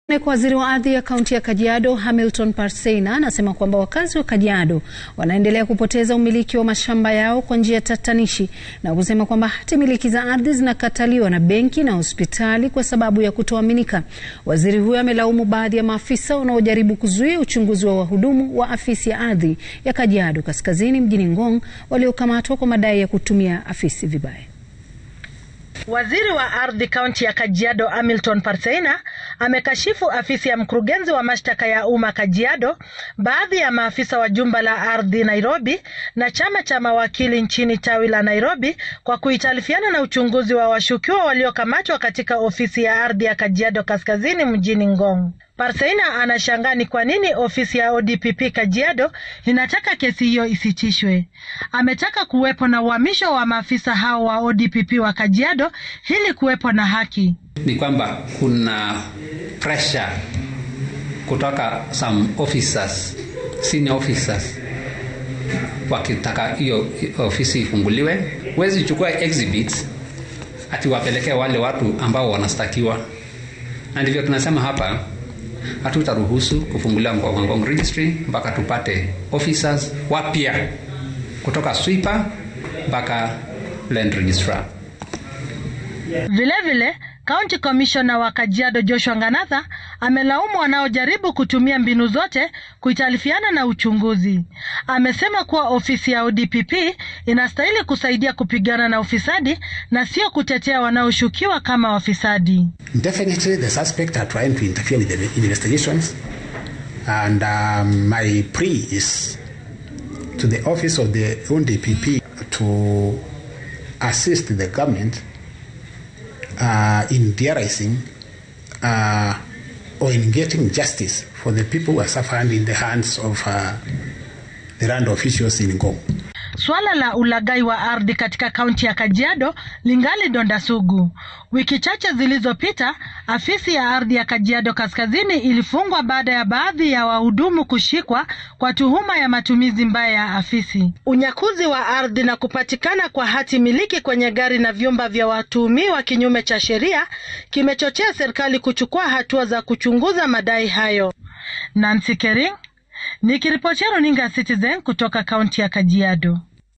Kwa waziri wa ardhi ya kaunti ya Kajiado Hamilton Parseina anasema kwamba wakazi wa Kajiado wanaendelea kupoteza umiliki wa mashamba yao kwa njia tatanishi na kusema kwamba hati miliki za ardhi zinakataliwa na benki na hospitali kwa sababu ya kutoaminika. Waziri huyo amelaumu baadhi ya maafisa wanaojaribu kuzuia uchunguzi wa wahudumu wa afisi ya ardhi ya Kajiado Kaskazini mjini Ngong waliokamatwa kwa madai ya kutumia afisi vibaya. Waziri wa ardhi kaunti ya Kajiado Hamilton Parseina amekashifu afisi ya mkurugenzi wa mashtaka ya umma Kajiado, baadhi ya maafisa wa jumba la ardhi Nairobi na chama cha mawakili nchini tawi la Nairobi kwa kuitalifiana na uchunguzi wa washukiwa waliokamatwa katika ofisi ya ardhi ya Kajiado Kaskazini mjini Ngong. Parseina anashangaa ni kwa nini ofisi ya ODPP Kajiado inataka kesi hiyo isitishwe. Ametaka kuwepo na uhamisho wa maafisa hao wa ODPP wa Kajiado ili kuwepo na haki. Ni kwamba kuna pressure kutoka some officers, senior officers wakitaka hiyo ofisi ifunguliwe. Huwezi chukua exhibits ati wapelekee wale watu ambao wanastakiwa, na ndivyo tunasema hapa hatutaruhusu kufunguliwa Ngong registry mpaka tupate officers wapya kutoka sweeper mpaka land registrar. Vilevile, County Commissioner wa Kajiado Joshua Nganatha amelaumu wanaojaribu kutumia mbinu zote kuitalifiana na uchunguzi. Amesema kuwa ofisi ya ODPP inastahili kusaidia kupigana na ufisadi na sio kutetea wanaoshukiwa kama wafisadi. Definitely the suspect are trying to interfere with the investigations and um, my plea is to the office of the ODPP to assist the government uh, in theorizing uh, or in getting justice for the people who are suffering in the hands of uh, the land officials in Ngong. Suala la ulaghai wa ardhi katika kaunti ya Kajiado lingali donda sugu. Wiki chache zilizopita, afisi ya ardhi ya Kajiado Kaskazini ilifungwa baada ya baadhi ya wahudumu kushikwa kwa tuhuma ya matumizi mbaya ya afisi. Unyakuzi wa ardhi na kupatikana kwa hati miliki kwenye gari na vyumba vya watuhumiwa kinyume cha sheria kimechochea serikali kuchukua hatua za kuchunguza madai hayo. Nancy Kering nikiripotia runinga Citizen kutoka kaunti ya Kajiado.